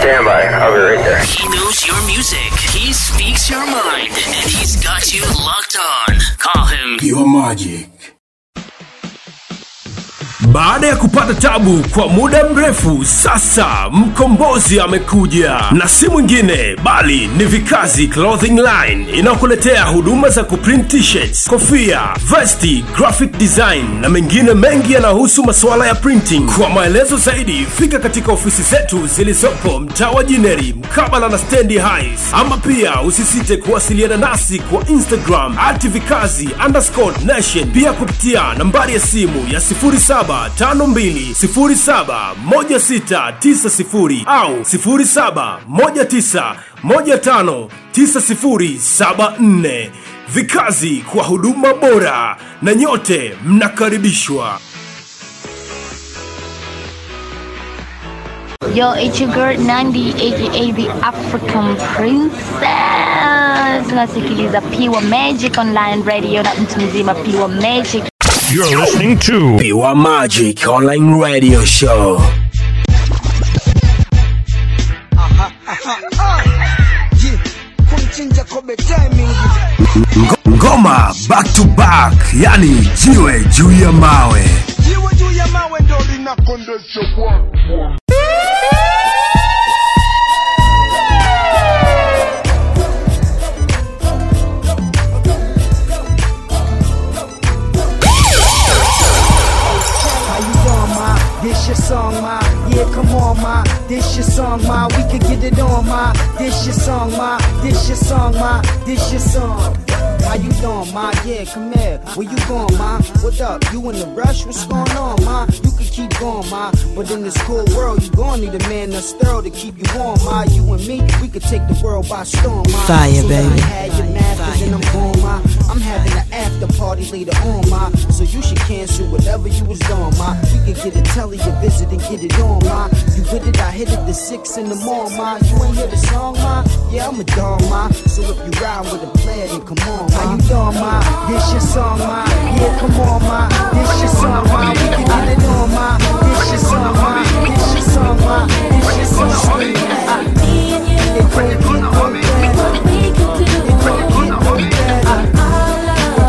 Stand by. I'll be right there. He knows your music. He speaks your mind. And he's got you locked on. Call him Pure Magic. Baada ya kupata tabu kwa muda mrefu, sasa mkombozi amekuja, na si mwingine bali ni Vikazi Clothing Line inayokuletea huduma za kuprint t-shirts, kofia, vesti, graphic design na mengine mengi yanayohusu masuala ya printing. Kwa maelezo zaidi, fika katika ofisi zetu zilizopo mtaa wa Jineri mkabala na stendi Highs, ama pia usisite kuwasiliana nasi kwa Instagram at vikazi underscore nation, pia kupitia nambari ya simu ya 0752071690 au 0719159074. Vikazi kwa huduma bora, na nyote mnakaribishwa. Yo, it's your girl Nandi aka the African Princess. Tunasikiliza Pure Magic Online Radio na mtu mzima Pure Magic. You're listening to Pure Magic Online Radio Show. kumchinja kobe timing Ngo- Ngoma back to back, yani jiwe juu ya mawe. jiwe juu ya mawe ndo linakondesha kwa How you doing, ma? This your song, ma. Yeah, come on, ma. This your song, ma. We could get it on, ma. This your song, ma. This your song, ma. This your song. How you doing, ma? Yeah, come here. Where you going, ma? What up? You in the rush? What's going on, ma? You can keep going, ma. But in this cool world, you gon' need a man that's thorough to keep you warm, ma. You and me, we could take the world by storm, ma. Fire, so let me baby. have your masters and I'm gone, ma. I'm having an after party later on, ma. So you should cancel whatever you was doing, ma. We could get a telly a visit and get it on, ma. You with it, I hit it the six in the morning, ma. You ain't hear the song, ma? Yeah, I'm a dog, ma. So if you ride with a player, then come on, ma. How you doing, ma? This your song, ma. Yeah, come on, ma. This your song, ma. We can get it on, ma. This your song, ma. This your song, ma. This your song, ma. It can't get no better. It can't get no better.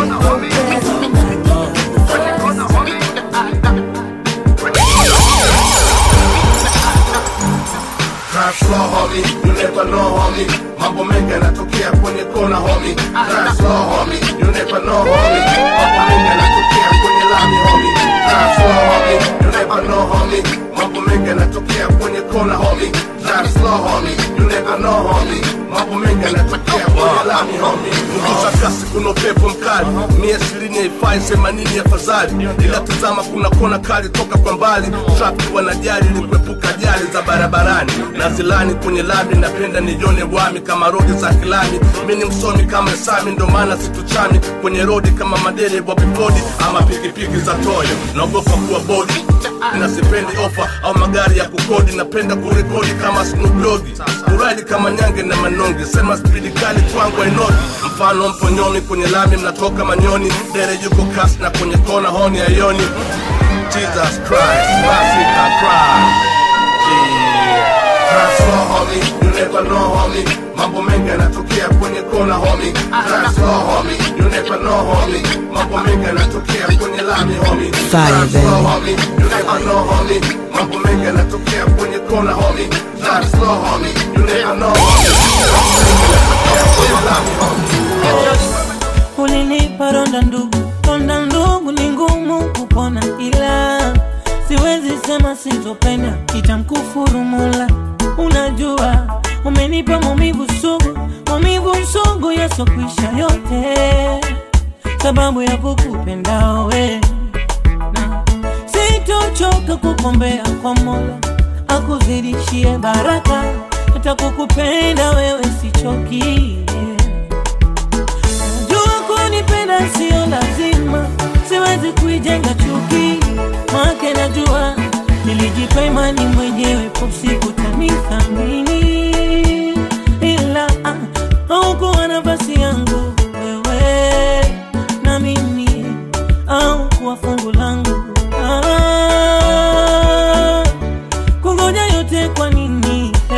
Drive slow homie, you never know homie Mambo mengi yanatokea kwenye kona homie Drive slow homie, you never know homie Mambo mengi yanatokea kwenye lami homie Drive slow homie, you never know homie Mambo mengi yanatokea kwenye kona homie Drive slow homie, you never know homie Mambo mengi yanatokea kwenye lami homie Punguza kasi kuna upepo mkali Mia ishirini haifai themanini afadhali Ila tazama kuna kona kali toka kwa mbali Traffic wanajali ili kuepuka ajali za barabarani na zilani kwenye lami napenda nione wami kama rodi za kilami mi ni msomi kama sami ndo maana situchami kwenye rodi kama madere bobifodi ama pikipiki za toyo naogopa kuwa bodi na sipendi ofa au magari ya kukodi napenda kurekodi kama Snoop Dogg kuradi kama nyange na manonge sema spidi kali kwangu ainodi mfano mponyomi kwenye lami mnatoka manyoni dere yuko kasi na kwenye kona honi ayoni Jesus Christ, mercy I cry. Yeah. Drive slow homie, you never know homie Mambo mengi yanatokea kwenye kona homie Drive slow homie, you never know homie Mambo mengi yanatokea kwenye lami homie Fire, Drive slow baby. homie, you never know homie Mambo mengi yanatokea kwenye kona homie Drive slow homie, you never know homie Mambo mengi yanatokea kwenye lami homie ulinipa ronda ndugu, ronda ndugu ni ngumu kupona, ila siwezi sema sitopenda, itamkufuru Mola. Unajua umenipa maumivu sugu, maumivu sugu yasokwisha yote, sababu ya kukupenda we na sitochoka kukombea kwa Mola akuzidishie baraka, hata kukupenda wewe sichoki Jua kunipenda sio lazima, siwezi kuijenga chuki make najua nilijipa imani mwenyewe, popsiku tanithamini, ila ah, haukuwa nafasi yangu wewe na mimi, au kuwa fungu langu ah, kungoja yote kwa nini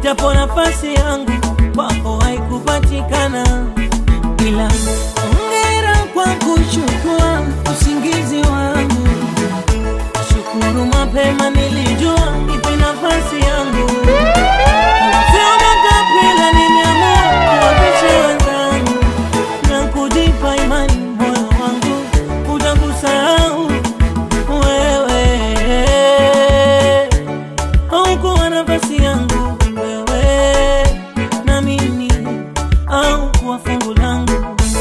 japo nafasi yangu kwako haikupatikana, ila ongera kwa kuchukua usingizi wangu. Shukuru mapema nilijua ipi nafasi yangu, sio makapila, nimeamua kuwapisha wenzangu na kujipa imani, moyo wangu utakusahau wewe haukuwa nafasi yangu wewe na mimi au kuwa fungu langu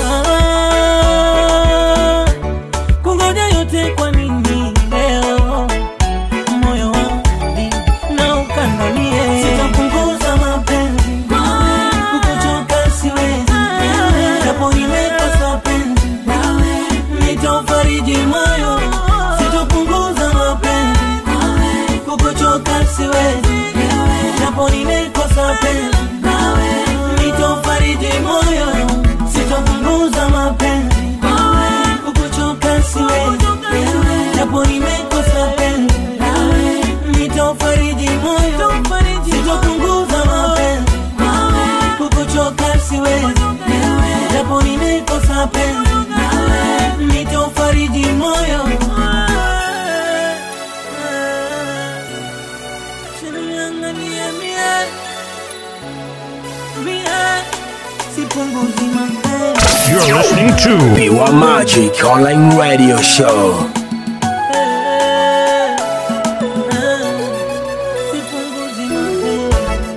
ah, kungoja yote kwa nini leo moyo wangu na ukandamie sitapunguza mapenzi kukuchoka siwezi japo nimekosa penzi nitaufariji moyo sitopunguza mapenzi kukuchoka siwezi japo nimekosa penzi nitaufariji moyo sitopunguza mapenzi kukuchoka siwezi japo nimekosa penzi nitaufariji moyo sitopunguza mapenzi kukuchoka siwezi japo nimekosa penzi nitaufariji moyo Usiniangalie mie, mie, sipunguzi mapenzi You're listening to Pure Magic Online Radio Show. sipunguzi mapenzi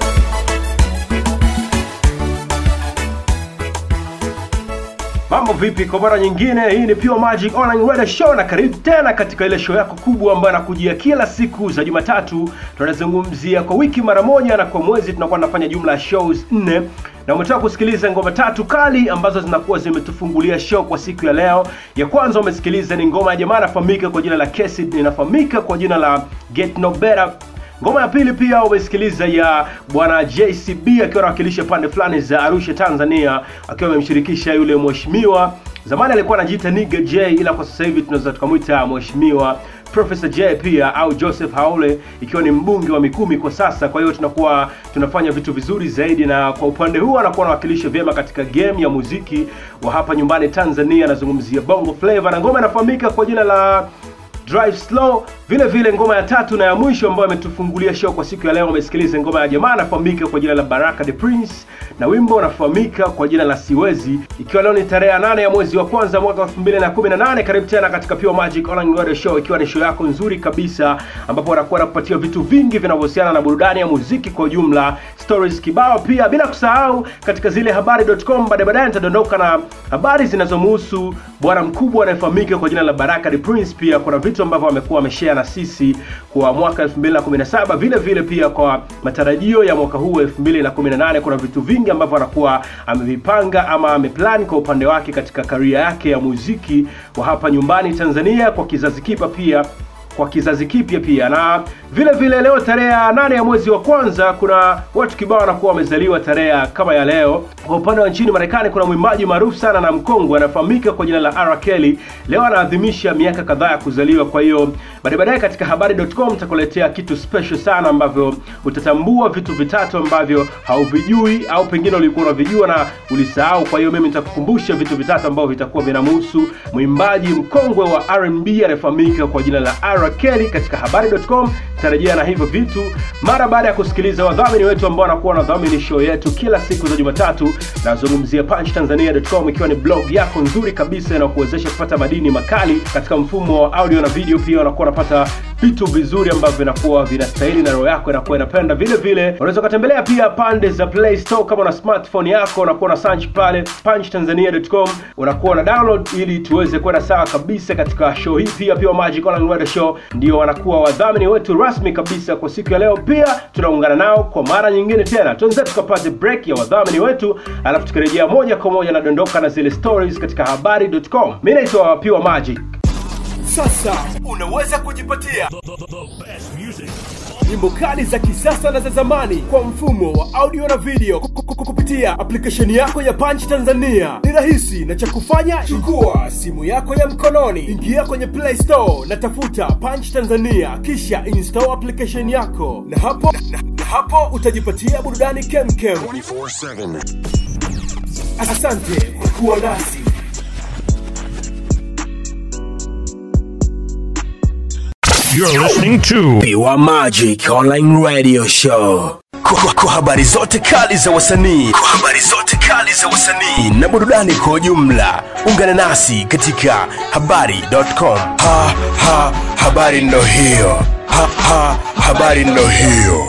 Mambo vipi? Kwa mara nyingine, hii ni Pure Magic Online Radio Show na karibu tena katika ile show yako kubwa ambayo nakujia kila siku za Jumatatu. Tunazungumzia kwa wiki mara moja na kwa mwezi tunakuwa tunafanya jumla ya shows nne na umetoka kusikiliza ngoma tatu kali ambazo zinakuwa zimetufungulia show kwa siku ya leo. Ya kwanza umesikiliza ni ngoma ya jamaa anafahamika kwa jina la Kesid, inafahamika kwa jina la Get No Better Ngoma ya pili pia umesikiliza ya bwana JCB akiwa anawakilisha pande fulani za Arusha Tanzania, akiwa amemshirikisha yule mheshimiwa zamani alikuwa anajiita Nigga J, ila kwa sasa hivi tunaweza tukamwita mheshimiwa Professor J pia au Joseph Haule, ikiwa ni mbunge wa Mikumi kwa sasa. Kwa hiyo tunakuwa tunafanya vitu vizuri zaidi, na kwa upande huu anakuwa anawakilisha vyema katika game ya muziki wa hapa nyumbani Tanzania. Anazungumzia Bongo Flava na ngoma inafahamika kwa jina la Drive Slow. Vile vile ngoma ya tatu na ya mwisho ambayo ametufungulia show kwa siku ya leo, umesikiliza ngoma ya jamaa anafahamika kwa jina la Baraka the Prince na wimbo unafahamika kwa jina la Siwezi, ikiwa leo ni tarehe ya nane ya mwezi wa kwanza mwaka 2018. Karibu tena katika Pure Magic Online Radio Show, ikiwa ni show yako nzuri kabisa, ambapo wanakuwa nakupatia vitu vingi vinavyohusiana na burudani ya muziki kwa ujumla, stories kibao pia, bila kusahau katika zile habari.com. Baadaye baadaye nitadondoka na habari zinazomhusu bwana mkubwa anayefahamika kwa jina la Baraka the Prince. Pia kuna vitu ambavyo amekuwa ameshare na sisi kwa mwaka 2017, vile vile pia kwa matarajio ya mwaka huu 2018. Kuna vitu vingi ambavyo anakuwa amevipanga ama ameplan kwa upande wake katika karia yake ya muziki wa hapa nyumbani Tanzania kwa kizazi kipa pia kwa kizazi kipya pia na vile vile leo tarehe ya nane ya mwezi wa kwanza kuna watu kibao wanakuwa wamezaliwa tarehe ya kama ya leo kwa upande wa nchini marekani kuna mwimbaji maarufu sana na mkongwe anafahamika kwa jina la R. Kelly leo anaadhimisha miaka kadhaa ya kuzaliwa kwa hiyo baadaye baadaye katika habari.com nitakuletea kitu special sana ambavyo utatambua vitu vitatu ambavyo hauvijui au pengine ulikuwa unavijua na ulisahau kwa hiyo mimi nitakukumbusha vitu vitatu ambavyo vitakuwa vinamhusu mwimbaji mkongwe wa R&B anayefahamika kwa jina la R. Kelly katika habari.com tarejea na hivyo vitu mara baada ya kusikiliza wadhamini wetu ambao wanakuwa wanadhamini show yetu kila siku za Jumatatu. Nazungumzia punchtanzania.com ikiwa ni blog yako nzuri kabisa inakuwezesha kupata madini makali katika mfumo wa audio na video. Pia unakuwa unapata vitu vizuri ambavyo vinakuwa vinastahili na roho yako inakuwa inapenda. Vile vile unaweza ukatembelea pia pande za Play Store kama una smartphone yako, unakuwa na search pale punchtanzania.com, unakuwa una download ili tuweze kwenda sawa kabisa katika show hii. Pia pia Magic Online Radio Show ndio wanakuwa wadhamini wetu rasmi kabisa kwa siku ya leo. Pia tunaungana nao kwa mara nyingine tena, tuanze tukapate break ya wadhamini wetu, alafu tukirejea moja kwa moja na dondoka na zile stories katika habari.com. Mimi naitwa Pure Magic. Sasa unaweza kujipatia nyimbo kali za kisasa na za zamani kwa mfumo wa audio na video ku- ku- ku- kupitia application yako ya Punch Tanzania. Ni rahisi na cha kufanya, chukua simu yako ya mkononi, ingia kwenye Play Store na tafuta Punch Tanzania, kisha install application yako, na hapo na, na Hapo utajipatia burudani kemkem. Asante kwa kuwa nasi. You're listening to Pure Magic Online Radio Show. Kwa, kwa habari zote kali za wasanii, kwa habari zote kali za wasanii na burudani kwa ujumla, ungana nasi katika habari.com. Ha, ha, habari ndo hiyo. Ha, ha, habari ndo hiyo.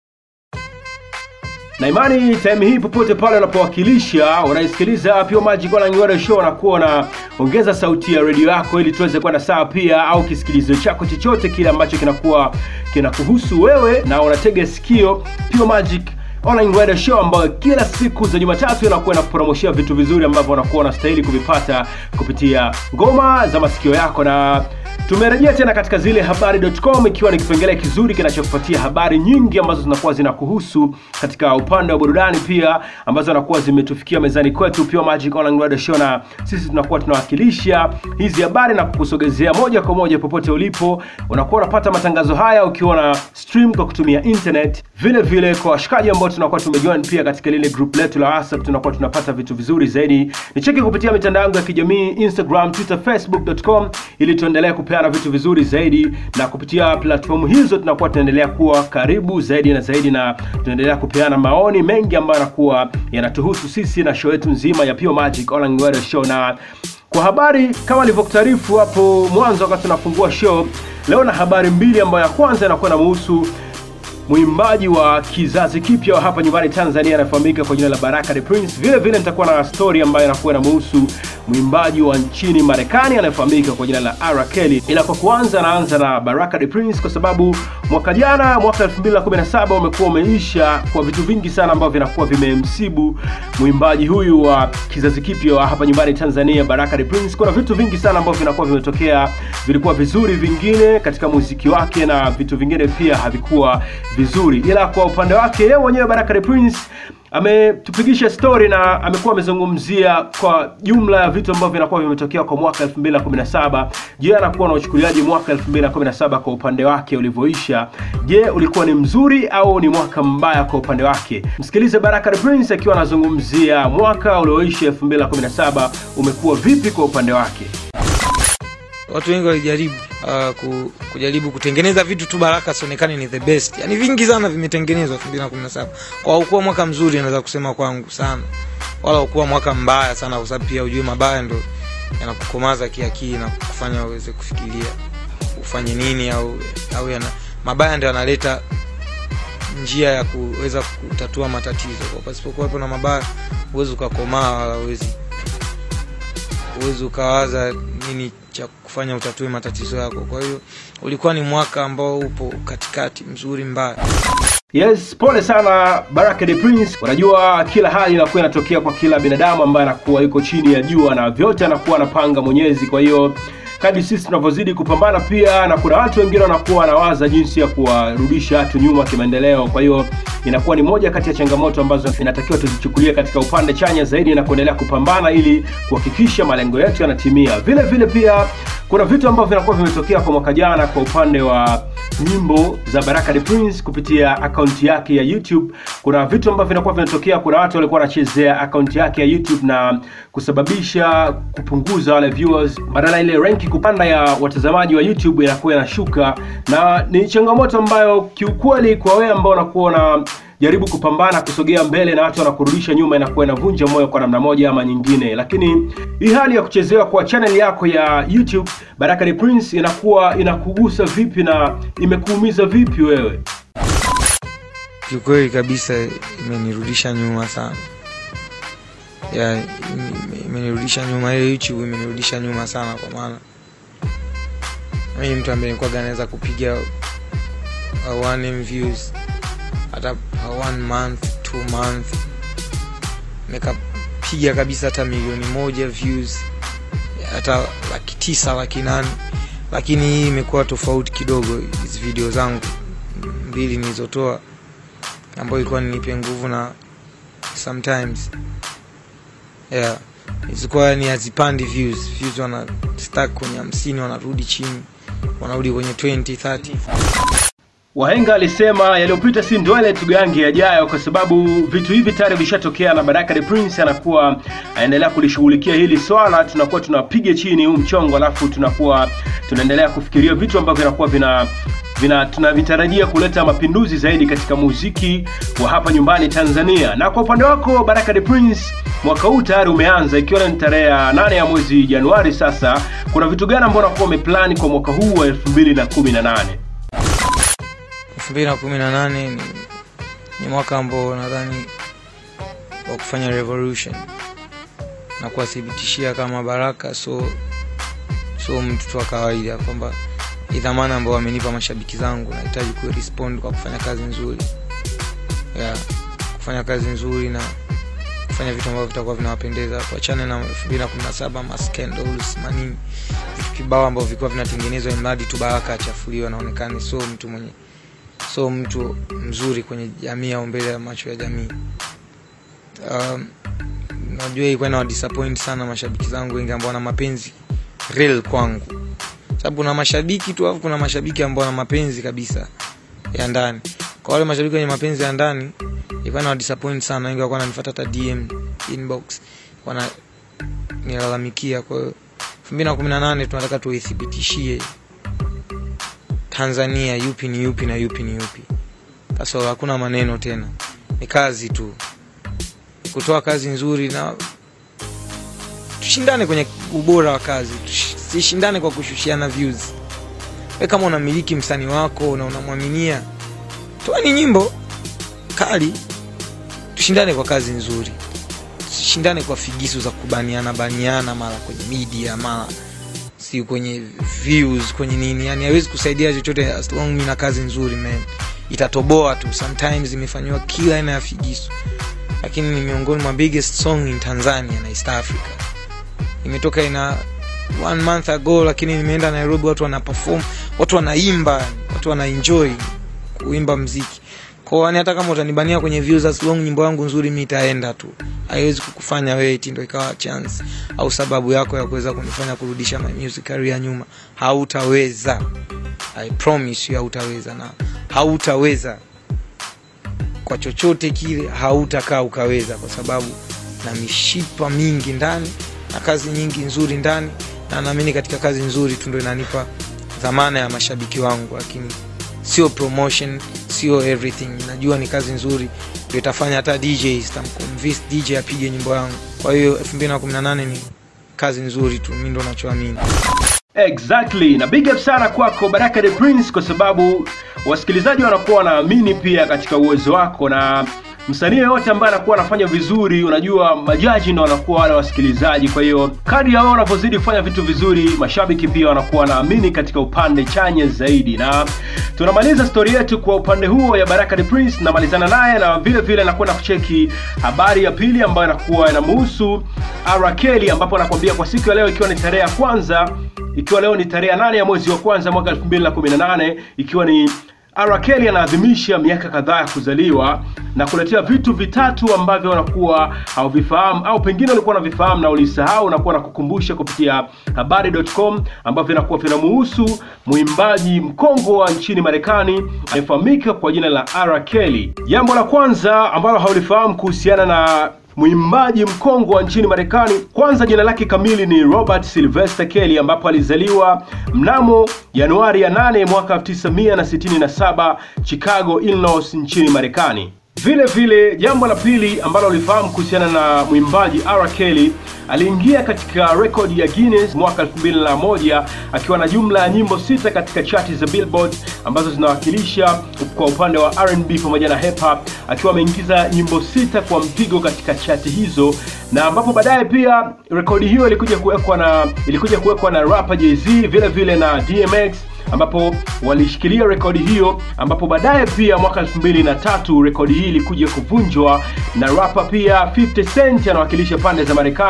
na imani time hii popote pale unapowakilisha unaisikiliza Pure Magic Online Radio Show na kuwa unaongeza sauti ya redio yako ili tuweze kwenda sawa pia au kisikilizo chako chochote kile ambacho kinakuwa kinakuhusu wewe na unatega sikio Pure Magic Online Radio Show ambayo kila siku za Jumatatu inakuwa inakupromoshia vitu vizuri ambavyo unakuwa unastahili kuvipata kupitia ngoma za masikio yako na tumerejea tena katika zile habari.com ikiwa ni kipengele kizuri kinachokupatia habari nyingi ambazo zinakuwa zinakuhusu katika upande wa burudani pia ambazo zinakuwa zimetufikia mezani kwetu Pure Magic Online Radio Show na sisi tunakuwa tunawakilisha hizi habari na kukusogezea moja kwa moja popote ulipo unakuwa unapata matangazo haya ukiwa na stream kwa kutumia internet vile vile kwa washikaji ambao tunakuwa tumejoin pia katika lile group letu la WhatsApp tunakuwa tunapata vitu vizuri zaidi nicheki kupitia mitandao yangu ya kijamii Instagram Twitter Facebook.com ili tuendelee kupeana vitu vizuri zaidi na kupitia platform hizo tunakuwa tunaendelea kuwa karibu zaidi na zaidi na tunaendelea kupeana maoni mengi ambayo yanakuwa yanatuhusu sisi na show yetu nzima ya Pure Magic Online Radio Show na kwa habari kama nilivyokutaarifu hapo mwanzo wakati tunafungua show leo na habari mbili ambayo ya kwanza inakuwa inamuhusu mwimbaji wa kizazi kipya wa hapa nyumbani Tanzania anafahamika kwa jina la Baraka the Prince. Vile vile nitakuwa na story ambayo inakuwa inamuhusu mwimbaji wa nchini Marekani anayefahamika kwa jina la R Kelly. Ila kwa kuanza, naanza na Baraka the Prince kwa sababu mwaka jana, mwaka 2017 umekuwa umeisha kwa vitu vingi sana ambavyo vinakuwa vimemsibu mwimbaji huyu wa kizazi kipya wa hapa nyumbani Tanzania, Baraka the Prince. Kuna vitu vingi sana ambavyo vinakuwa vimetokea, vilikuwa vizuri, vingine katika muziki wake na vitu vingine pia havikuwa vizuri ila kwa upande wake yeye mwenyewe Baraka the Prince ametupigisha story na amekuwa amezungumzia kwa jumla ya vitu ambavyo vinakuwa vimetokea kwa mwaka 2017 je anakuwa na uchukuliaji mwaka 2017 kwa upande wake ulivyoisha je ulikuwa ni mzuri au ni mwaka mbaya kwa upande wake msikilize Baraka the Prince akiwa anazungumzia mwaka ulioisha 2017 umekuwa vipi kwa upande wake watu wengi walijaribu uh, ku, kujaribu kutengeneza vitu tu baraka sionekane ni the best yani vingi sana vimetengenezwa 2017 kwa ukuwa mwaka mzuri naweza kusema kwangu sana wala ukuwa mwaka mbaya sana kwa sababu pia ujue mabaya ndo yanakukomaza kiakili na kufanya uweze kufikiria ufanye nini au, au yana, mabaya ndo yanaleta njia ya kuweza kutatua matatizo kwa pasipokuwepo na mabaya huwezi ukakomaa wala huwezi huwezi ukawaza nini cha kufanya utatue matatizo yako kwa hiyo ulikuwa ni mwaka ambao upo katikati mzuri mbaya Yes, pole sana Baraka the Prince. Unajua kila hali inakuwa inatokea kwa kila binadamu ambaye anakuwa yuko chini ya jua na vyote anakuwa anapanga Mwenyezi. Kwa hiyo kadri sisi tunavyozidi kupambana pia, na kuna watu wengine wanakuwa wanawaza jinsi ya kuwarudisha watu nyuma kimaendeleo. Kwa hiyo inakuwa ni moja kati ya changamoto ambazo inatakiwa tuzichukulie katika upande chanya zaidi na kuendelea kupambana ili kuhakikisha malengo yetu yanatimia. Vile vile pia kuna vitu ambavyo vinakuwa vimetokea kwa mwaka jana kwa upande wa nyimbo za Baraka the Prince kupitia akaunti yake ya YouTube. Kuna vitu ambavyo vinakuwa vinatokea, kuna watu walikuwa wanachezea akaunti yake ya YouTube na kusababisha kupunguza wale viewers, badala ile ranki kupanda ya watazamaji wa YouTube inakuwa inashuka, na ni changamoto ambayo kiukweli kwa wewe ambao unakuwa na jaribu kupambana kusogea mbele na watu wanakurudisha nyuma inakuwa inavunja moyo kwa namna moja ama nyingine lakini hii hali ya kuchezewa kwa channel yako ya youtube baraka the prince inakuwa inakugusa vipi na imekuumiza vipi wewe kiukweli kabisa imenirudisha nyuma sana ya ime- imenirudisha nyuma ile youtube imenirudisha nyuma sana kwa maana mimi ni mtu ambaye nilikuwa naweza kupiga uh, one M views hata uh, one month two month nikapiga kabisa hata milioni moja views hata laki tisa laki nane lakini hii imekuwa tofauti kidogo hizi video zangu mbili nilizotoa ambayo ilikuwa ninipe nguvu na sometimes yeah zilikuwa ni hazipandi views views wana stack kwenye hamsini wanarudi chini wanarudi kwenye 20 30 Wahenga alisema yaliyopita si ndwele tugange yajayo, kwa sababu vitu hivi tayari vishatokea, na Baraka the Prince anakuwa anaendelea kulishughulikia hili swala. Tunakuwa tunapiga chini huu mchongo, alafu tunakuwa tunaendelea kufikiria vitu ambavyo vinakuwa vina vina tunavitarajia kuleta mapinduzi zaidi katika muziki wa hapa nyumbani Tanzania. Na kwa upande wako Baraka the Prince, mwaka huu tayari umeanza, ikiwa ni tarehe ya nane ya mwezi Januari. Sasa kuna vitu gani ambavyo unakuwa umeplani kwa mwaka huu wa 2018? 2018 ni, ni mwaka ambao nadhani wa kufanya revolution na kuwathibitishia kama Baraka so so mtu tu wa kawaida kwamba ni dhamana ambao wamenipa mashabiki zangu, nahitaji kurespond kwa kufanya kazi nzuri yeah, kufanya kazi nzuri na kufanya vitu ambavyo vitakuwa vinawapendeza, tuachane na 2017 ma scandals manini, vitu kibao ambavyo vilikuwa vinatengenezwa mradi tu Baraka achafuliwe, anaonekana so mtu mwenye so mtu mzuri kwenye jamii au mbele ya macho ya jamii. Um, najua ilikuwa na disappoint sana mashabiki zangu wengi ambao wana mapenzi real kwangu, sababu kuna mashabiki tu, alafu kuna mashabiki ambao wana mapenzi kabisa ya ndani. Kwa wale mashabiki wenye mapenzi ya ndani ilikuwa na disappoint sana, wengi walikuwa wananifuata hata DM inbox, wana nilalamikia. Kwa hiyo 2018 tunataka tuithibitishie Tanzania yupi ni yupi na yupi ni yupi. Sasa hakuna maneno tena, ni kazi tu, kutoa kazi nzuri na tushindane kwenye ubora wa kazi, tusishindane kwa kushushiana views. We kama unamiliki msanii wako na unamwaminia, toani nyimbo kali, tushindane kwa kazi nzuri, tusishindane kwa figisu za kubaniana baniana, mara kwenye media mara si kwenye views kwenye nini, yani hawezi kusaidia chochote as long mimi na kazi nzuri man, itatoboa tu. Sometimes imefanyiwa kila aina ya figisu, lakini ni miongoni mwa biggest song in Tanzania na East Africa. Imetoka ina one month ago, lakini nimeenda Nairobi, watu wana perform, watu wanaimba, watu wana enjoy kuimba mziki kwa yani, hata kama utanibania kwenye views as long nyimbo yangu nzuri, mi itaenda tu, haiwezi kukufanya wewe eti ndo ikawa chance au sababu yako ya kuweza kunifanya kurudisha my music career nyuma. Hautaweza, I promise you, hautaweza na hautaweza kwa chochote kile, hautakaa ukaweza, kwa sababu na mishipa mingi ndani na kazi nyingi nzuri ndani, na naamini katika kazi nzuri tu ndo inanipa dhamana ya mashabiki wangu, lakini sio promotion, sio everything. Najua ni kazi nzuri ndio itafanya hata DJ itamconvince DJ apige nyimbo yangu. Kwa hiyo 2018 ni kazi nzuri tu, mimi ndo nachoamini. Exactly, na big up sana kwako Baraka the Prince, kwa sababu wasikilizaji wanakuwa wanaamini pia katika uwezo wako, na msanii yoyote ambaye anakuwa anafanya vizuri, unajua majaji ndo wanakuwa wale wasikilizaji. Kwa hiyo kadri ya wao wanavyozidi kufanya vitu vizuri, mashabiki pia wanakuwa wanaamini katika upande chanya zaidi. Na tunamaliza stori yetu kwa upande huo ya Baraka the Prince, namalizana naye na vile vile nakwenda kucheki habari ya pili ambayo inakuwa inamhusu R Kelly, ambapo anakuambia kwa siku ya leo, ikiwa ni tarehe ya kwanza ikiwa leo ni tarehe ya nane ya mwezi wa kwanza mwaka 2018 ikiwa ni R Kelly anaadhimisha miaka kadhaa ya kuzaliwa na kuletea vitu vitatu ambavyo wanakuwa hauvifahamu au pengine ulikuwa unavifahamu na ulisahau, na kuwa na kukumbusha kupitia habari.com ambavyo vinakuwa vinamuhusu mwimbaji mkongwe wa nchini Marekani anayefahamika kwa jina la R Kelly. Jambo la kwanza ambalo haulifahamu kuhusiana na mwimbaji mkongwe wa nchini Marekani. Kwanza, jina lake kamili ni Robert Sylvester Kelly, ambapo alizaliwa mnamo Januari ya 8 mwaka 1967 Chicago, Illinois nchini Marekani. Vile vile, jambo la pili ambalo ulifahamu kuhusiana na mwimbaji R Kelly, aliingia katika rekodi ya Guinness mwaka 2001 akiwa na jumla ya nyimbo sita katika chati za Billboard ambazo zinawakilisha kwa upande wa R&B pamoja na hip hop, akiwa ameingiza nyimbo sita kwa mpigo katika chati hizo, na ambapo baadaye pia rekodi hiyo ilikuja kuwekwa na ilikuja kuwekwa na rapper Jay-Z vile vile na DMX ambapo walishikilia rekodi hiyo, ambapo baadaye pia mwaka 2003 rekodi hii ilikuja kuvunjwa na rapa pia 50 Cent anawakilisha pande za Marekani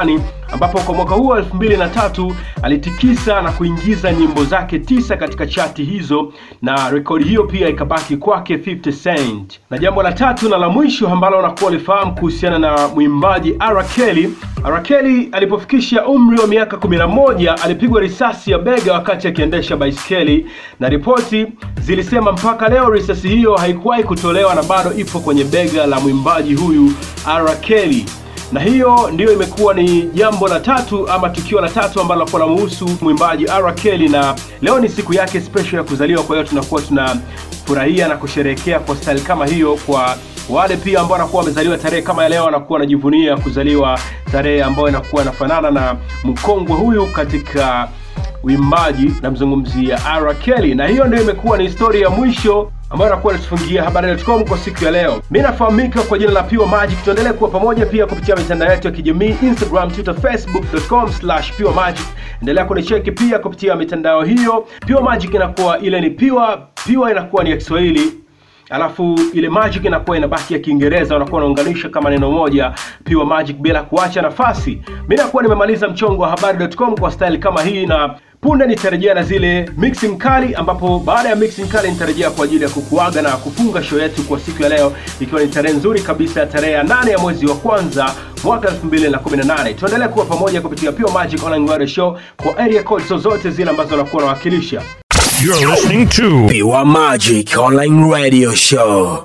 ambapo kwa mwaka huo 2003 alitikisa na kuingiza nyimbo zake tisa katika chati hizo na rekodi hiyo pia ikabaki kwake 50 Cent. Na jambo la tatu na la mwisho ambalo unakuwa ulifahamu kuhusiana na mwimbaji R. Kelly, R. Kelly alipofikisha umri wa miaka 11 alipigwa risasi ya bega wakati akiendesha baiskeli, na ripoti zilisema mpaka leo risasi hiyo haikuwahi kutolewa na bado ipo kwenye bega la mwimbaji huyu R. Kelly na hiyo ndiyo imekuwa ni jambo la tatu ama tukio la tatu ambalo lakuwa namuhusu mwimbaji R. Kelly, na leo ni siku yake special ya kuzaliwa. Kwa hiyo tunakuwa tunafurahia na kusherehekea kwa style kama hiyo. Kwa wale pia ambao wanakuwa wamezaliwa tarehe kama ya leo, wanakuwa wanajivunia kuzaliwa tarehe ambayo inakuwa inafanana na mkongwe huyu katika uimbaji, namzungumzia R. Kelly, na hiyo ndio imekuwa ni historia ya mwisho ambayo nakuwa natufungia habari.com kwa siku ya leo. Mi nafahamika kwa jina la Pure Magic. Tuendelee kuwa pamoja pia kupitia mitandao yetu ya kijamii Instagram, Twitter, Facebook.com slash Pure Magic. Endelea kunicheki pia kupitia mitandao hiyo. Pure Magic inakuwa ile ni pure, pure inakuwa ni ya Kiswahili alafu ile magic inakuwa inabaki ya Kiingereza, unakuwa unaunganisha kama neno moja, pure magic, bila kuacha nafasi. Mi nakuwa nimemaliza mchongo wa habari.com kwa style kama hii, na punde nitarejea na zile mixing kali, ambapo baada ya mixing kali nitarejea kwa ajili ya kukuaga na kufunga show yetu kwa siku ya leo, ikiwa ni tarehe nzuri kabisa ya tarehe ya nane ya mwezi wa kwanza mwaka 2018. Tuendelee kuwa pamoja kupitia Pure Magic Online Radio Show kwa area codes zozote zile ambazo unakuwa unawakilisha. You're listening to Pure Magic Online Radio Show.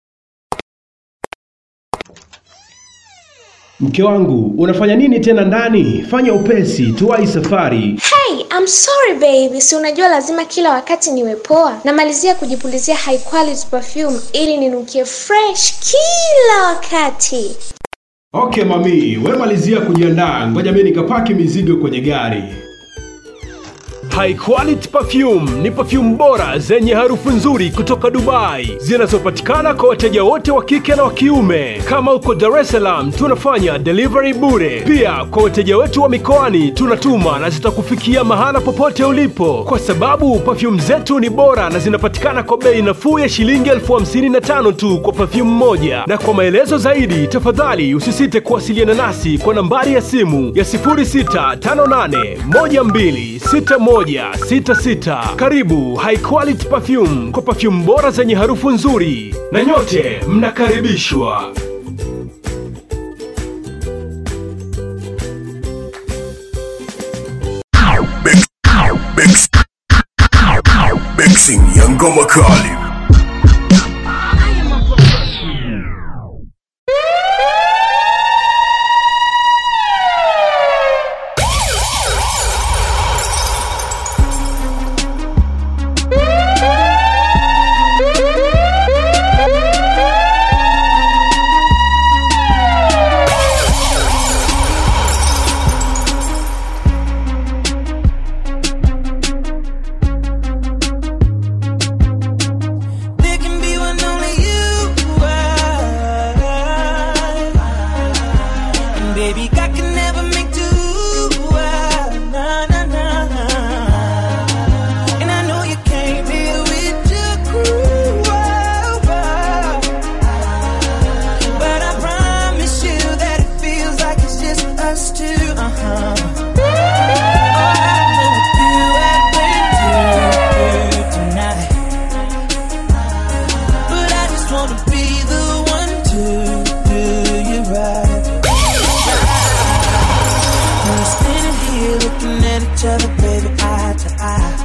Mke wangu, unafanya nini tena ndani? Fanya upesi, tuwai safari. Hey, I'm sorry baby. Si unajua lazima kila wakati niwe poa. Namalizia kujipulizia high quality perfume ili ninukie fresh kila wakati. Okay mami, we malizia kujiandaa, ngoja mimi nikapaki mizigo kwenye gari. High Quality Perfume ni perfume bora zenye harufu nzuri kutoka Dubai zinazopatikana kwa wateja wote wa kike na wa kiume. Kama uko Dar es Salaam, tunafanya delivery bure. Pia kwa wateja wetu wa mikoani tunatuma na zitakufikia mahala popote ulipo, kwa sababu perfume zetu ni bora na zinapatikana kwa bei nafuu ya shilingi elfu hamsini na tano tu kwa perfume moja. Na kwa maelezo zaidi, tafadhali usisite kuwasiliana nasi kwa nambari ya simu ya 0658 12 61 66. Karibu High Quality Perfume kwa perfume bora zenye harufu nzuri, na nyote mnakaribishwa. Mix, mix, mixing ya ngoma kali. There can be one only you are. And baby, God can never make two. ah, Nah, nah, nah. And I know you came here with your crew. ah, ah. But I promise you that it feels like it's just us two. Uh-huh. Oh, I know what you have been through tonight. But I just wanna be the one to do you right. We're standing here looking at each other, baby, eye to eye.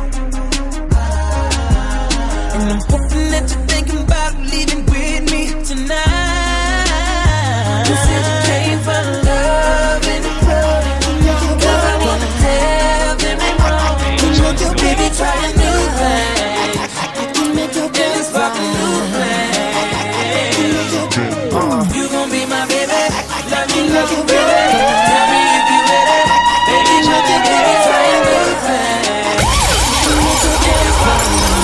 And I'm hoping that you're thinking about leaving with me tonight. You said you came for love and the club. Cause I wanna have them wrong. Baby, try a new thing. Yeah, let's fuck a new plan. You gon' be my baby. Love you, love you, baby. Tell me if you with it. Baby, nothing, baby, try a new thing. Yeah, let's fuck a new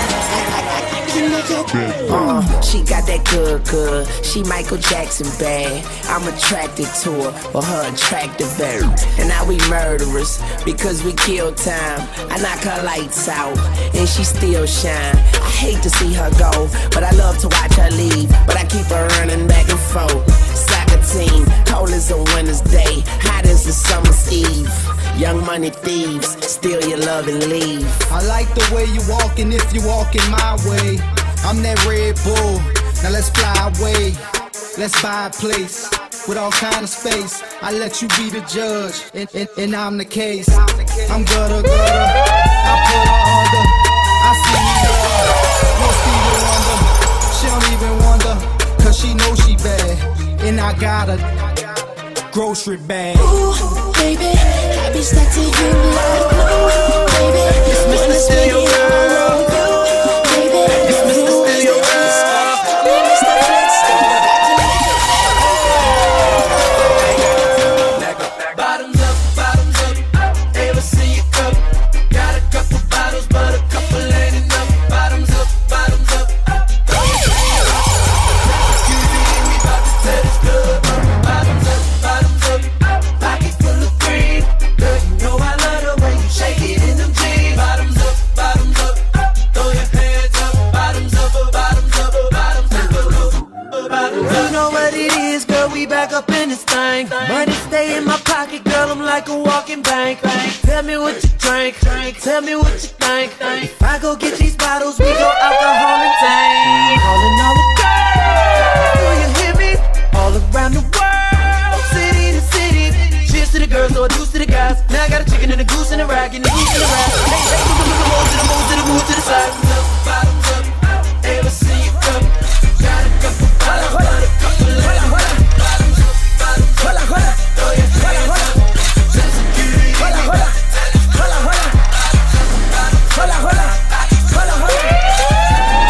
Uh, she got that good, good. She Michael Jackson bad. I'm attracted to her for her attractive air. And now we murderers because we kill time. I knock her lights out and she still shine. I hate to see her go, but I love to watch her leave. But I keep her running back and forth. Soccer team, cold as a winter's day, hot as the summer money thieves steal your love and leave. I like the way you walking if you walking my way. I'm that Red Bull. Now let's fly away. Let's buy a place with all kind of space. I let you be the judge, and, and, and I'm the case. I'm gutter gutter. I put her under. I see you there. No Stevie Wonder. She don't even wonder, cause she knows she bad. And I got a grocery bag. Ooh, baby, I be stuck to you like glue, baby. Mr. Steal Your Girl. Baby, Mr. Steal Your Bottoms up, bottoms up. Ever see you cup? Got a couple bottles, but a couple ain't enough. Bottoms up, bottoms up. Throw your hands up. Security, we bout to tear this club up. Bottoms up, bottoms up. Pocket full of green. Girl, you know I love the way you shake it in them jeans. Bottoms up, bottoms up. Throw your hands up. Bottoms up, bottoms up, bottoms up. Bottoms up. You know what it is, girl. We back up in this thing. Money stay in my pocket, girl. I'm like a walking bank. Tell me what you drink. Tell me what you think. If I go get these bottles, we go alcohol and tank. Calling all the girls. Do you hear me? All around the world, city to city. Cheers to the girls, or a deuce to the guys. Now I got a chicken and a goose and a rag and a goose and a rag. Hey, hey, move to the move to the move to the side. Bottoms up, ever see you come? Got a couple bottles, but a couple ain't enough. Bottoms up, bottoms up. Throw your hands up. Tell security, we bout to tear this club up. Hola, hola, hola, hola.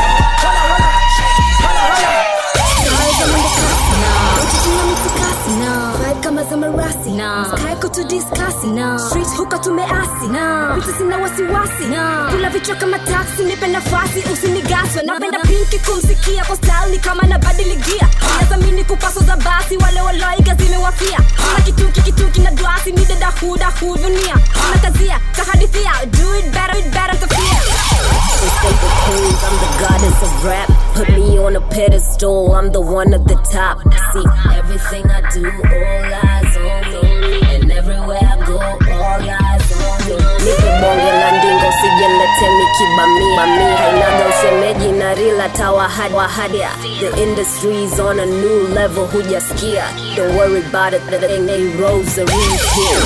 Street huka tumeasi vitu sina wasiwasi kula vichwa kama taksi nipe nafasi usinigaswe napenda pinki kumsikia kwa style ni kama nabadiligia nazamini kupaso za basi wale waloiga zimewafia kuna kituki kituki na dwasi ni dada huda hudunia na kazia kahadithia do it better, it better to fear Escape the queens, I'm the goddess of rap. Put me on a pedestal, I'm the one at the top. See, everything I do, all eyes on me. And everywhere I go, all eyes on me. Nipe bonge la ndingo, sijelete mikibami. Mami, hainaga ushemeji na rila tawahad wahadia. The industry's on a new level, hujasikia. Don't worry about it, the thing they rosaries here.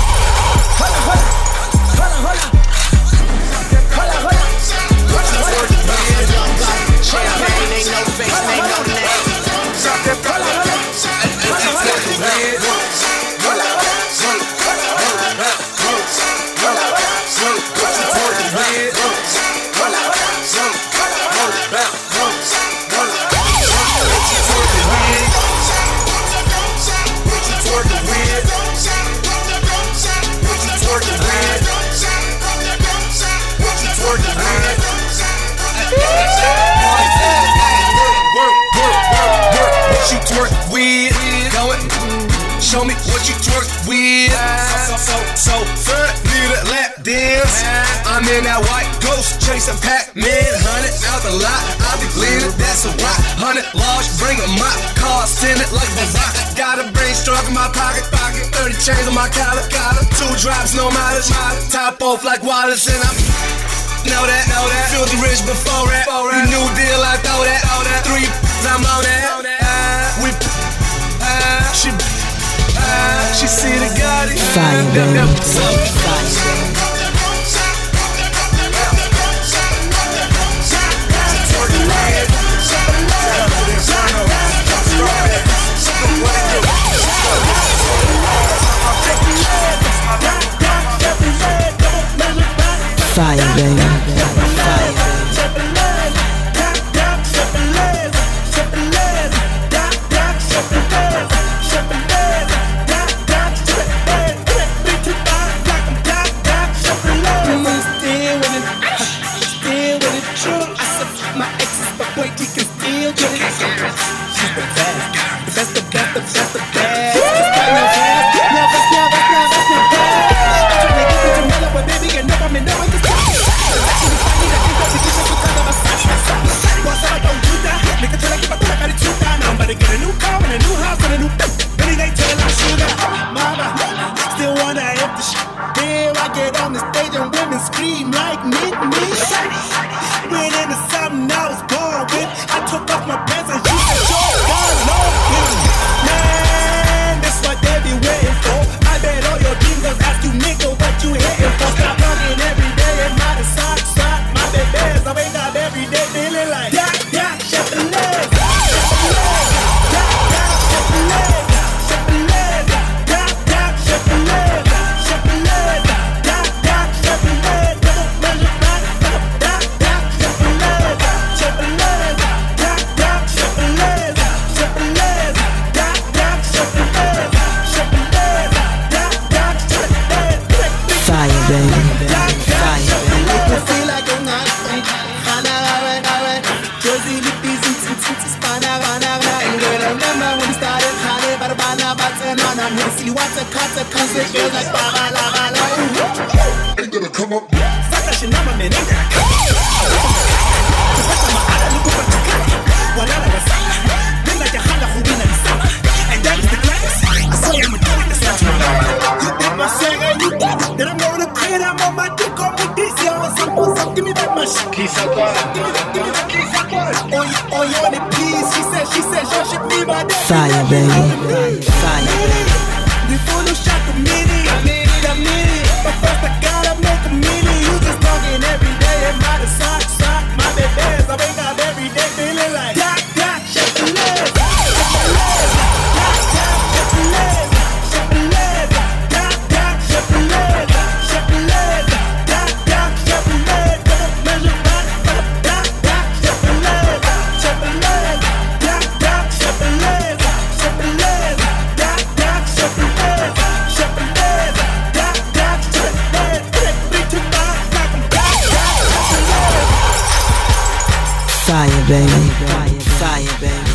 Champagne ain't no face, ain't no name. What you twerk with? Go it. Show me what you twerk with. So, so, so, so, need a lap dance. I'm in that white ghost chasing Pac-Man. Hundred out the lot, I be leaning, that's a rock. Hundred large, bring a mop. Car it like the rock. Got a brain struck in my pocket, pocket. 30 chains on my collar, collar. Two drops, no mileage, mileage. Top off like Wallace, and I'm. Know that, know that. Filthy rich before that. You new deal, I throw that. Three, I'm on that. Uh, we, uh, she, uh, she see the Gotti. Fire, baby. Fire, baby. Still with it, still with it, true. I said my exes, but boy, we can still get it. She's the best, the best, the best, the best, the best. Just got no gas, never, never, never, never. I'm trying to get into mellow, but baby, you know I'm in love with this. Actually, funny that you got the vision because of a side by side. Boss, I don't do that. Nigga, tell like if I thought I got it too down. I'm about to get a new car and a new house and a new. Any day, tell I sugar. Mama, still wonder if the shit. Deal I'm with a silly water, cutter, cause it feels like bala, la, la, la. Ain't gonna come up. Saka shinama menenda. Kupata mahala ni kupata kaya. Walala wasala. Nenda jahala hubina ni sama. And that is the class. I saw him do it, that's not You did my sing and you did it. Then I'm gonna clear them on my dick on with this, yo. Some, some, give me that much. Kiss up, give me that, give me that kiss up. On you, on you on it, please. She said, she said, she should be my daddy. Fire, baby. Fire, baby. Before the shot the mini, the mini. But first I gotta make a mini. You just talking every day and my sock, sock, my babies. I wake up every day feeling like Doc, Doc, shake the legs, shake the legs, Doc, Doc, shake the legs, shake the legs, Doc, Doc, shake the legs, shake the legs, Doc, Doc, shake the legs. Don't measure back, Doc, Doc, shake the legs, shake the legs, Doc, Doc, shake the legs, shake the legs, Doc, Doc, shake the legs, shake the legs, Doc, Doc, shake the legs. Take me to my knock 'em Doc, Doc, shake the legs. Fire, baby. Fire, baby.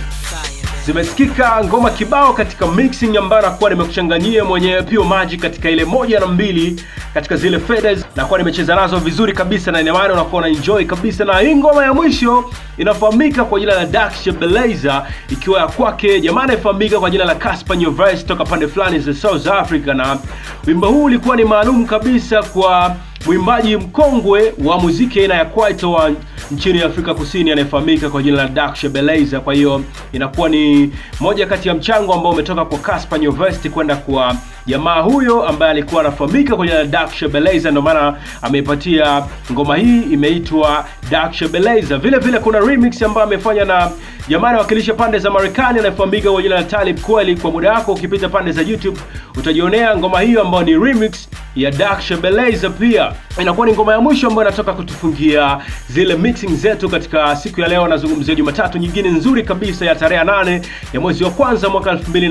zimesikika ngoma kibao katika mixing ambayo nakuwa nimekuchanganyia mwenyewe Pio Magic katika ile moja na mbili katika zile faders nakuwa nimecheza nazo vizuri kabisa na inamaana unakuwa na enjoy kabisa na hii ngoma ya mwisho inafahamika kwa jina la Daksha Beleza ikiwa ya kwake jamaa anayefahamika kwa jina la Casper Nyovest toka pande fulani za South Africa na wimbo huu ulikuwa ni maalum kabisa kwa mwimbaji mkongwe wa muziki aina ya kwaito wa nchini Afrika Kusini anayefahamika kwa jina la Daksha Beleza. Kwa hiyo inakuwa ni moja kati ya mchango ambao umetoka kwa Casper Nyovest kwenda kwa jamaa huyo ambaye alikuwa anafahamika kwa jina la Daksha Beleza, ndio maana ameipatia ngoma hii imeitwa Daksha Beleza. Vile vile kuna remix ambayo amefanya na jamaa anawakilisha pande za Marekani anayefahamika kwa jina la Talib Kweli. Kwa muda wako ukipita pande za YouTube utajionea ngoma hiyo ambayo ni remix ya Daksha Beleza. Pia inakuwa ni ngoma ya mwisho ambayo inatoka kutufungia zile mixing zetu katika siku ya leo. Nazungumzia Jumatatu nyingine nzuri kabisa ya tarehe nane ya mwezi wa kwanza mwaka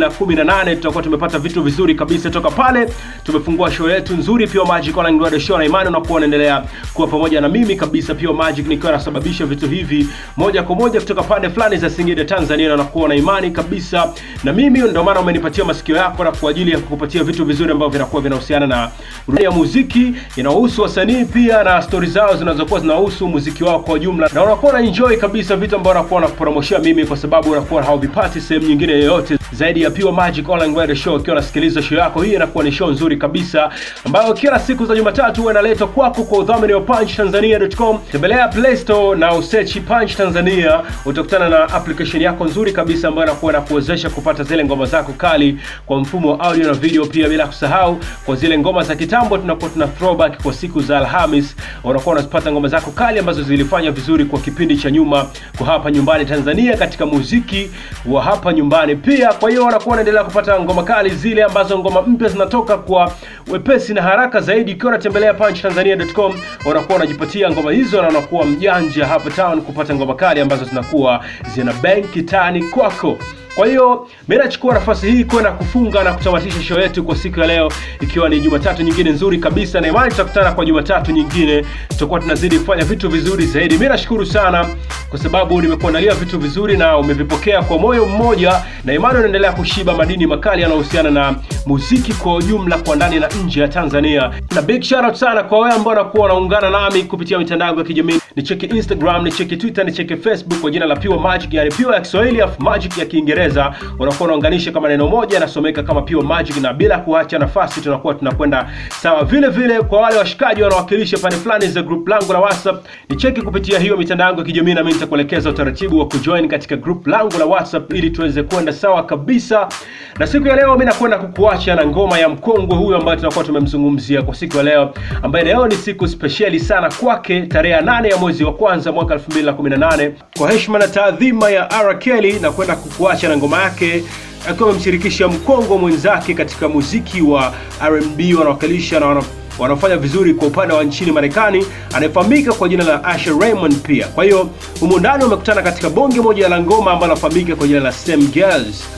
2018 tutakuwa tumepata vitu vizuri kabisa toka pale. Tumefungua show yetu nzuri Pure Magic Online Radio Show, na imani unakuwa unaendelea kuwa pamoja na mimi kabisa Pure Magic, nikiwa nasababisha vitu hivi moja kwa moja kutoka pande fulani za Singida Tanzania, na nakuwa na imani kabisa na mimi, ndio maana umenipatia masikio yako na kwa ajili ya kukupatia vitu vizuri ambavyo vinakuwa vinahusiana na burudani ya muziki inahusu wasanii pia na stori zao zinazokuwa zinahusu muziki wao kwa ujumla, na unakuwa na enjoy kabisa vitu ambavyo unakuwa nakupromoshia mimi, kwa sababu unakuwa hauvipati sehemu nyingine yoyote zaidi ya Pure Magic Online Radio Show. Ukiwa unasikiliza show yako hii, inakuwa ni show nzuri kabisa ambayo kila siku za Jumatatu huwa inaletwa kwako kwa udhamini wa punchtanzania.com. Tembelea Play Store na usearch Punch Tanzania, utakutana na application yako nzuri kabisa ambayo inakuwa inakuwezesha kupata zile ngoma zako kali kwa mfumo wa audio na video, pia bila kusahau kwa zile ngoma za kitambo tunakuwa tuna throwback kwa siku za Alhamis, unakuwa unazipata ngoma zako kali ambazo zilifanya vizuri kwa kipindi cha nyuma kwa hapa nyumbani Tanzania katika muziki wa hapa nyumbani pia. Kwa hiyo unakuwa unaendelea kupata ngoma kali zile ambazo ngoma mpya zinatoka kwa wepesi na haraka zaidi. Ukiwa unatembelea punchtanzania.com unakuwa unajipatia ngoma hizo na unakuwa mjanja hapa town kupata ngoma kali ambazo zinakuwa zina benki tani kwako. Kwa hiyo mimi nachukua nafasi hii kwenda kufunga na kutamatisha show yetu kwa siku ya leo, ikiwa ni Jumatatu nyingine nzuri kabisa, na imani tutakutana kwa Jumatatu nyingine, tutakuwa tunazidi kufanya vitu vizuri zaidi. Mimi nashukuru sana kwa sababu nimekuandalia vitu vizuri na umevipokea kwa moyo mmoja, na imani unaendelea kushiba madini makali yanayohusiana na muziki kwa ujumla, kwa ndani na nje ya Tanzania. Na big shout out sana kwa wewe ambao unakuwa unaungana nami kupitia mitandao ya kijamii, ni cheki Instagram, ni cheki Twitter, ni cheki Facebook kwa jina la Pure Magic, yani Pure ya Kiswahili afu Magic ya Kiingereza Kiingereza unakuwa unaunganisha kama neno moja nasomeka kama Pure Magic, na bila kuacha nafasi tunakuwa tunakwenda sawa. Vile vile kwa wale washikaji wanawakilisha pande fulani za group langu la WhatsApp, ni cheki kupitia hiyo mitandao yangu ya kijamii, na mimi nitakuelekeza utaratibu wa kujoin katika group langu la WhatsApp ili tuweze kwenda sawa kabisa. Na siku ya leo mimi nakwenda kukuacha na ngoma ya mkongwe huyu ambaye tunakuwa tumemzungumzia kwa siku ya leo, ambaye leo ni siku spesheli sana kwake, tarehe ya nane ya mwezi wa kwanza mwaka 2018 kwa heshima na taadhima ya R Kelly, na kwenda kukuacha na ngoma yake akiwa amemshirikisha mkongo mwenzake katika muziki wa R&B wanawakilisha na wana wanafanya vizuri kwa upande wa nchini Marekani anayefahamika kwa jina la Asher Raymond pia. Kwa hiyo humu ndani wamekutana katika bonge moja la ngoma ambalo anafahamika kwa jina la Same Girls.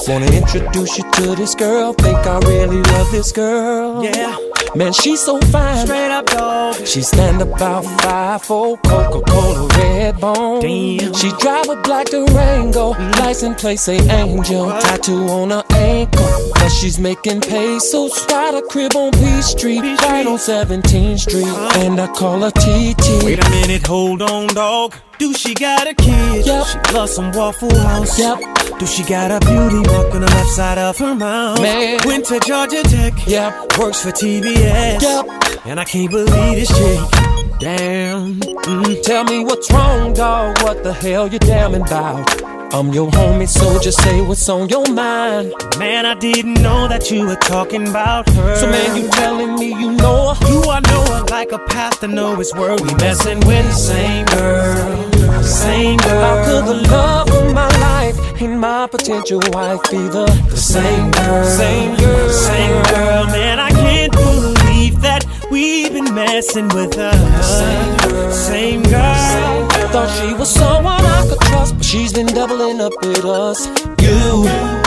Wanna introduce you to this girl. Think I really love this girl. Yeah. Man, she's so fine. Straight up dog. She stand about five four Coca-Cola red bone. Damn. She drive a black Durango. License plate say Angel. Tattoo on her ankle. But she's making pesos. Got a crib on P Street, right on 17th Street. And I call her TT. Wait a minute, hold on, dog. Do she got a kid? Yep. She loves some Waffle House. Yep. Do she got a beauty mark on the left side of her mouth? Man. Went to Georgia Tech. Yep. Works for TBS. Yep. And I can't believe this chick. Damn. Mm, tell me what's wrong, dog. What the hell you damning about? I'm your homie, so just say what's on your mind. Man, I didn't know that you were talking about her. So man, you telling me you know her? You I know her like a path to know his word. We messing with the same girl, same girl. How could the love of my life and my potential wife be the, the same girl, same girl, same girl? Man, I can't believe that we've been messing with her. Same girl, same girl. Thought she was someone I could trust, but she's been doubling up with us. You,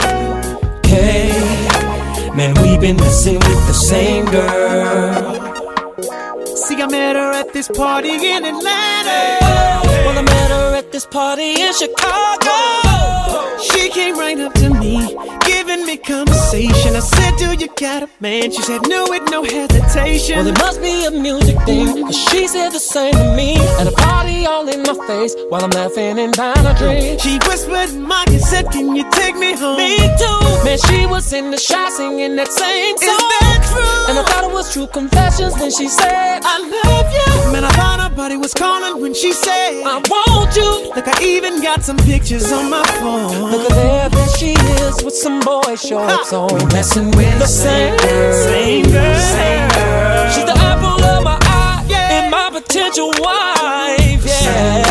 K, man, we've been messing with the same girl. See, I met her at this party in Atlanta. well, I met her at this party in Chicago. She came right up to me, giving me conversation. I said, Do you got a man? She said, No, with no hesitation. Well, it must be a music thing, cause she said the same to me. At a party all in my face, while I'm laughing and buying a drink. She whispered in my ear, said, Can you take me home? Me too. Man, she was in the shot singing that same song. Is that true? And I thought it was true confessions when she said, I love you. Man, I thought her body was calling when she said, I want you. Look, I even got some pictures on my phone. Look at there, there she is with some boy shorts on. Messing with the same girl, same girl, same girl. She's the apple of my eye and my potential wife. Yeah.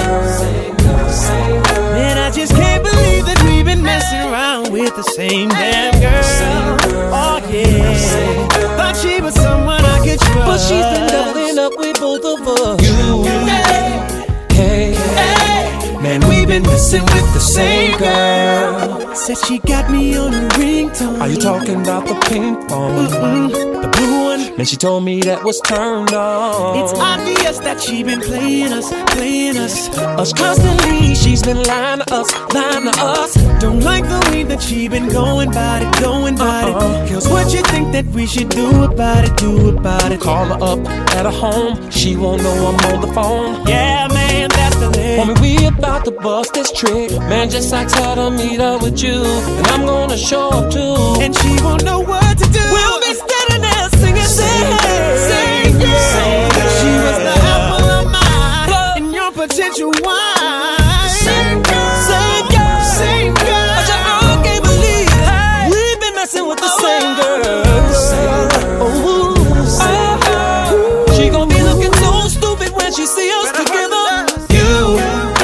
Man, I just can't believe that we've been messing around with the same damn girl. Oh yeah, thought she was someone I could trust. But she's been doubling up with both of us. You, hey, hey, man, we've been messing with the same girl. Said she got me on a ringtone. Are you talking about the pink phone? Mm-mm, the blue one. Man, she told me that was turned on. It's obvious that she been playing us, playing us. Us constantly, she's been lying to us, lying to us. Don't like the way that she been going about it, going about Uh-uh. it. Girls, what you think that we should do about it, do about it? Call her up at her home, she won't know I'm on the phone. Yeah, man, that's the list. Homie, we about to bust this trick. Man, just ask her to meet up with you, and I'm gonna show up too. And she won't know what to do. We'll be standing there singing, singing, Same girl. Same girl. She was the apple of my eye. And your potential wife. Same girl. Same girl. Same girl. I just I can't believe it. We've been messing with the same girl. Ooh, oh, she gon' be looking so stupid when she see us together. You,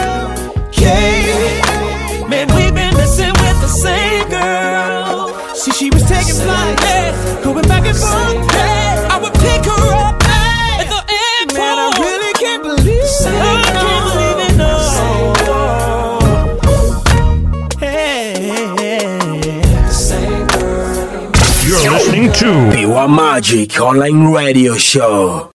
K. Man, we've been messing with the same girl. See, she was taking flight. Yeah. Going back and forth. Hey, I would pick her up at the airport. Man, I really can't believe it. I can't believe it, no. Hey. You're listening to Pure Magic Online Radio Show.